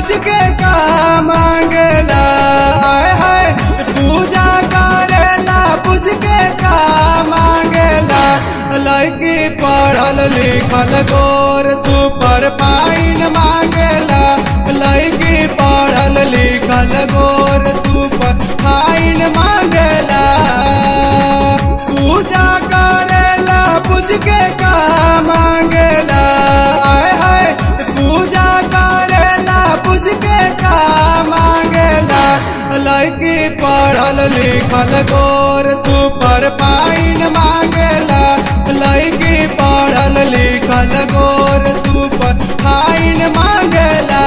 पूज के का मांगला आय हाय पूजा करेला पूज के का मांगला लड़की पढ़ल लिखल गोर सुपर पाइन मांगला लड़की पढ़ल लिखल गोर सुपर पाइन मांगला पूजा करेला पूज के का मांगला आय हाय पूजा करेला पूज के का मांगला लड़की पढ़ल लिखल गोर सुपर पाइन मांगला लड़की पढ़ल लिखल गोर सुपर पाइन मांगला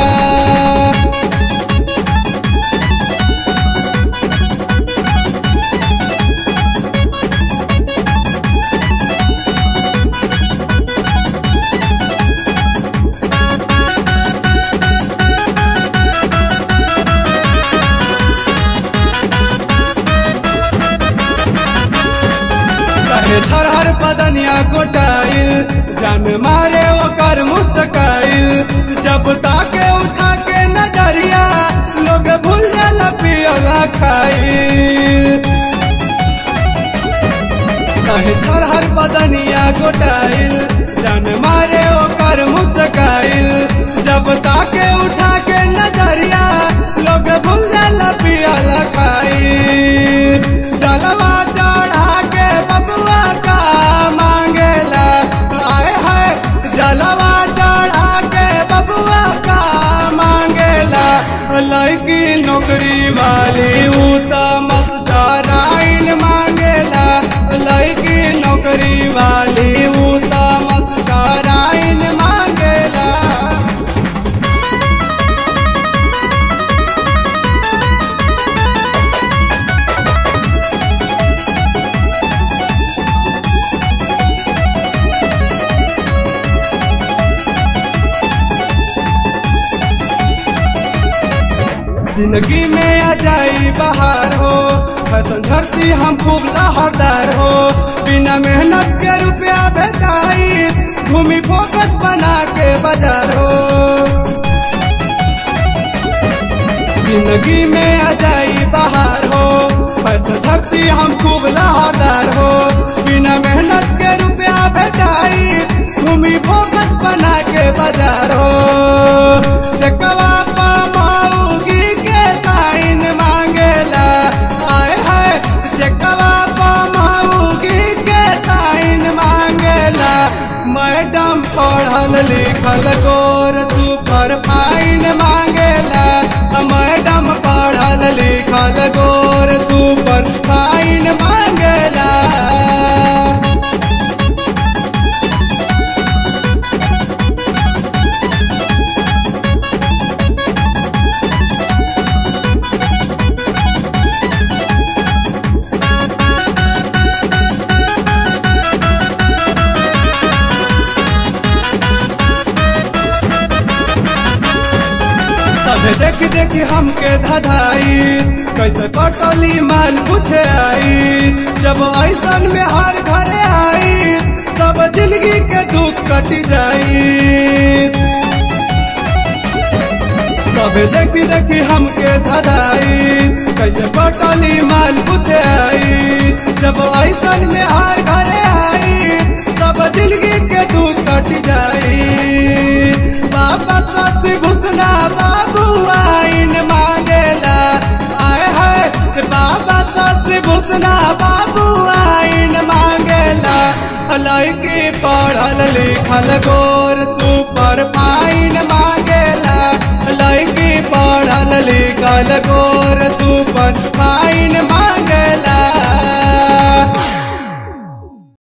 कहे छरहर बदनिया गोटाइल जान मारे ओकर मुस्काइल जब ताके उठा के नजरिया लोग भूल जाला पियला खाइल कहे छरहर बदनिया गोटाइल जान मारे ओकर मुस्काइल जब ताके उठा के नजरिया लोग भूल जाला पियला खाइल जलवा चढ़ा के बबुआ का मांगेला आए है जलवा चढ़ा के बबुआ का मांगेला लड़की नौकरी वाली ऊ त मस्ताराइन मांगेला लड़की नौकरी वाली ऊ त मस्ताराइन मांगेला जिंदगी में आ जाई बाहर हो फैशन धरती हम खूब लहरदार हो बिना मेहनत के रुपया भेटाई घूमी फोकस बना के बाजार हो जिंदगी में आ जाई बाहर हो फैशन धरती हम खूब लहरदार हो बिना मेहनत के रुपया भेटाई घूमी फोकस बना के बाजार हो चकवा पामाऊगी के साइन मांगेला आए है चकवा पामाऊगी के साइन मांगेला मैडम पढ़ल लिखल गोर सुपर फाइन मांगेला मैडम पढ़ल लिखल गोर सुपर फाइन मांगेला सब देख देख हमके धधाई कैसे कटली माल पूछे आई जब ऐसन में हर घरे आई सब जिंदगी के दुख कट जाई सब देखी देखी हमके धधाई कैसे कटली माल पूछे आई जब ऐसन में हर घरे आई सब जिंदगी के दुख कट जाई बाबा सस घुसना बाबू आइन मांगेला आए है बाबा सस घुसना बाबू आइन मांगेला लड़की पढ़ल लिखल गोर सुपर फाइन मांगेला लड़की पढ़ल लिखल गोर सुपर फाइन मांगेला